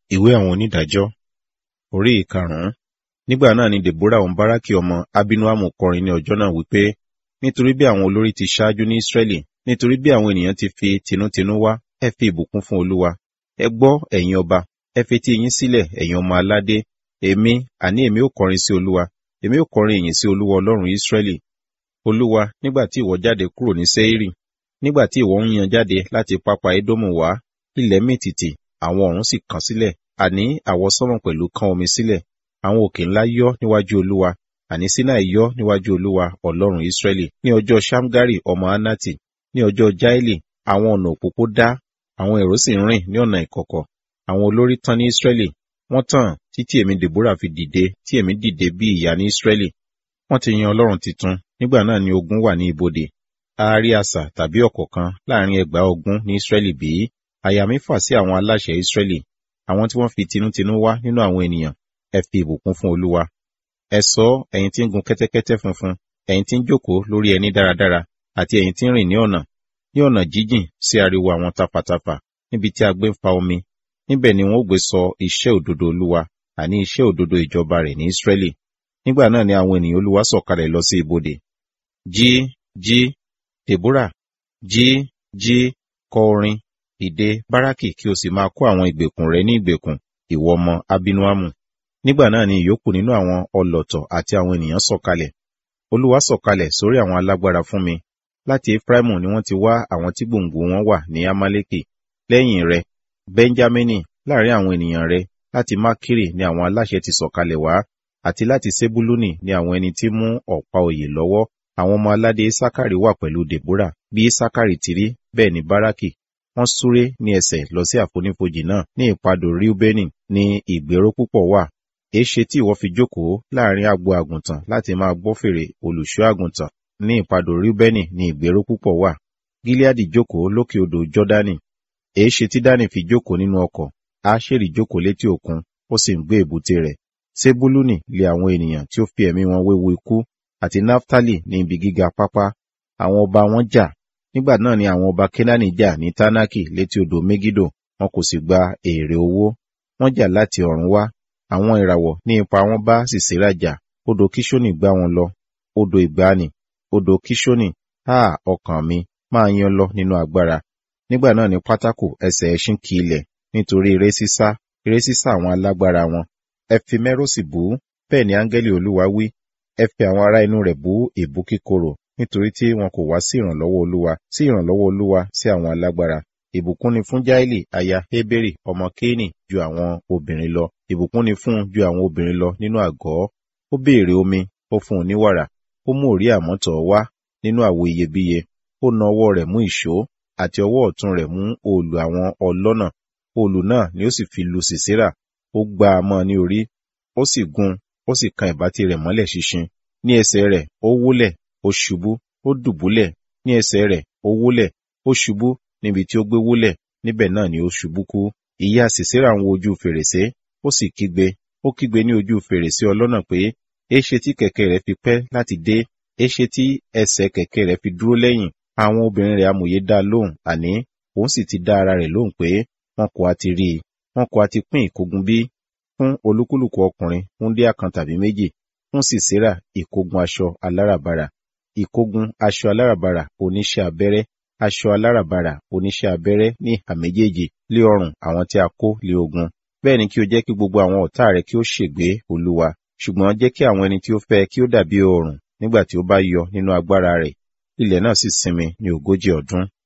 ìwé àwọn onídàájọ́ orí ìkarùn-ún nígbà náà ni deborah òun báràkì ọmọ abinuamu kọrin ní ọjọ́ náà wípé nítorí bí àwọn olórí ti ṣáájú ní israẹli nítorí bí àwọn ènìyàn ti fi tinútinú wá ẹ fi ìbùkún fún olúwa ẹ gbọ́ ẹ̀yin ọba ẹ fetí yín sílẹ̀ ẹ̀yin ọmọ aládé èmi àní èmi ó kọrin sí olúwa èmi ó kọrin ìyìn sí olúwa ọlọ́run israẹli olúwa nígbà tí ìwọ jáde kúrò ní sẹ́írì nígbà tí ìwọ ń yan jáde láti pápá édómù wá ilẹ̀ mìtìtì àwọn ọ̀run sì kàn sílẹ̀ àní àwọsánmọ̀ pẹ̀lú kán omi sílẹ̀ àwọn òkè ńlá yọ́ níwájú olúwa àní sinai yọ́ níwájú olúwa ọlọ́run israẹli ní ọjọ́ shamgari ọmọ anati ní ọjọ́ jaeli àwọn ọ̀nà òpópó dá àwọn èrò sì ń rìn ní ọ̀nà ìkọ̀kọ̀ àwọn olórí tán ní israẹli wọ́n tàn títí èmi deborah fi dìde tí èmi dìde bí ìyá ní israẹli wọ́n ti yan ọlọ́run titun nígbà náà ni ogun wà ní ibodè a rí asà tàbí ọ̀kọ̀ọ̀kan láàrin ẹgbàá ogun ní israẹli bí àyà mi fà sí àwọn aláṣẹ israẹli àwọn tí wọ́n fi tinútinú wá nínú àwọn ènìyàn ẹ fi ìbùkún fún olúwa ẹ sọ ẹ̀yin tí ń gun kẹ́tẹ́kẹ́tẹ́ funfun ẹ̀yin tí ń jókòó lórí ẹní dáradára àti ẹ̀yin tí ń rìn ní ọ̀nà ní ọ̀nà jíjìn sí ariwo àwọn tapatapa níbi tí a gbé ń fa omi níbẹ̀ ni wọ́n ó gbé sọ iṣẹ́ òdodo olúwa àní iṣẹ́ òdodo ìjọba rẹ̀ ní israẹli nígbà náà ni àwọn ènìyàn olúwa sọ̀kalẹ̀ lọ sí ibodè jí jí deborah jí jí kọ orin ìdè báràkì kí o sì máa kó àwọn ìgbèkùn rẹ ní ìgbèkùn ìwọ ọmọ abinuamu nígbà náà ni ìyókù nínú àwọn ọlọ̀tọ̀ àti àwọn ènìyàn sọ̀kalẹ̀ olúwa sọ̀kalẹ̀ sórí àwọn alágbára fún mi láti efraimu ni wọ́n ti wá àwọn tí gbòǹgbò wọn wà ní amaleki lẹ́yìn rẹ benjamini láàrin àwọn ènìyàn rẹ láti makiri ni àwọn aláṣẹ ti sọ̀kalẹ̀ wá àti láti sebuluni ni àwọn ẹni tí mú ọ̀pá òye lọ́wọ́ àwọn ọmọ aládé isakari wà pẹ̀lú deborah bí isakari ti rí bẹ́ẹ̀ ni baraki wọ́n súré ní ẹsẹ̀ lọ sí àfonífojì náà ní ìpadò riubeni ní ìgbéró púpọ̀ wà èéṣe tí ìwọ fi jókòó láàrin agbo àgùntàn láti máa gbọ́ fèrè olùṣọ́ àgùntàn ní ìpadò riubeni ní ìgbéró púpọ̀ wà gileadi jókòó lókè odò jọdani èéṣe tí dani fi jókòó nínú ọkọ̀ aṣèrì jókòó létí òkun ó sì ń gbé èbúté rẹ̀ sebuluni lé àwọn ènìyàn tí ó fi ẹ̀mí wọn wéwu ikú àti naftali ní ibi gíga pápá àwọn ọba wọn jà nígbà náà ni àwọn ọba kenani jà ní tanaki létí odò megido wọn kò sì gba èrè owó wọn jà láti ọ̀run wá àwọn ìràwọ̀ ní ipa wọn bá sisera jà odò kishoni gbá wọn lọ odò ìgbani odò kishoni ha ọkàn mi máa yan lọ nínú agbára nígbà náà ni pátákò ẹsẹ̀ ẹṣin kì ilẹ̀ nítorí eré sísá eré sísá àwọn alágbára wọn ẹ fi mẹ́rọ̀sì bú bẹ́ẹ̀ ni áńgẹ́lì olúwa wí ẹ fi àwọn ará inú rẹ̀ bú èbú kíkorò nítorí tí wọn kò wá sí ìrànlọ́wọ́ olúwa sí ìrànlọ́wọ́ olúwa sí àwọn alágbára ìbùkún ni fún jáìlì aya hébérì ọmọ kéènì ju àwọn obìnrin lọ ìbùkún ni fún ju àwọn obìnrin lọ nínú àgọ́ ó béèrè omi ó fún un ní wàrà ó mú òrí àmọ́tọ̀ wá nínú àwo iyebíye ó na ọwọ́ rẹ̀ mú ìṣó àti ọwọ́ ọ̀tún rẹ̀ mú òòlù àwọn ọlọ́nà òòlù náà ni ó sì fi lu sìsírà ó gbá a mọ́ ní orí ó sì gun ó sì kan ìbátí rẹ̀ mọ́lẹ̀ ṣinṣin ní ẹsẹ̀ rẹ̀ ó wólẹ̀ ó ṣubú ó dùbúlẹ̀ ní ẹsẹ̀ rẹ̀ ó wólẹ̀ ó ṣubú níbi tí ó gbé wólẹ̀ níbẹ̀ náà ni ó ṣubú kú ìyá sìsírà ń wo ojú fèrèsé ó sì kígbe ó kígbe ní ojú fèrèsé ọlọ́nà pé éṣe tí kẹ̀kẹ́ rẹ̀ fi pẹ́ láti dé éṣe tí ẹsẹ̀ kẹ̀kẹ́ rẹ̀ fi dúró lẹ́yìn àwọn obìnrin rẹ̀ amòye dá lóhùn àní òun sì ti dá ara rẹ̀ lóhùn pé wọn kò á ti rí i wọn kò á ti pín ìkógun bí fún olúkúlùkù ọkùnrin wúndíá kan tàbí méjì fún sísírà ìkógun aṣọ aláràbarà ìkógun aṣọ aláràbarà oníṣẹ́ abẹ́rẹ́ aṣọ aláràbarà oníṣẹ́ abẹ́rẹ́ ní ìhà méjèèjì lé ọrùn àwọn tí a kó lé ogun bẹ́ẹ̀ ni kí o jẹ́ kí gbogbo àwọn ọ̀tá rẹ kí ó ṣègbé olúwa ṣùgbọ́n jẹ́ kí àwọn ẹni tí ó fẹ́ kí ó dàbí oòrùn nígbà tí ó bá yọ nínú agbára rẹ̀ ilẹ̀ náà sì sinmi ní ogójì ọdún